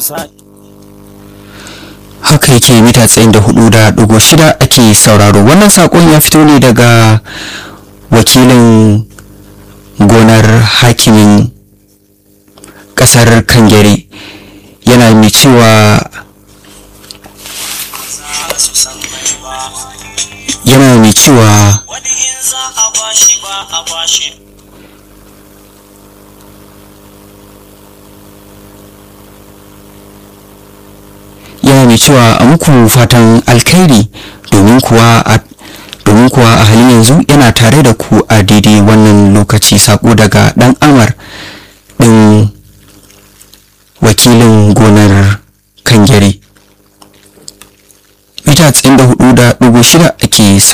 haka yake mita tsayin da hudu da dugu shida ake sauraro wannan sakon ya fito ne daga wakilin gonar hakimin kasar kangere yana mai cewa yana mai cewa wani in za a bashi ba a bashi yana mai cewa a muku fatan alkhairi domin kuwa a domin kuwa a halin yanzu yana tare da ku a daidai wannan lokaci sako daga dan amar din wakilin gonar kangere mita 94.6 ake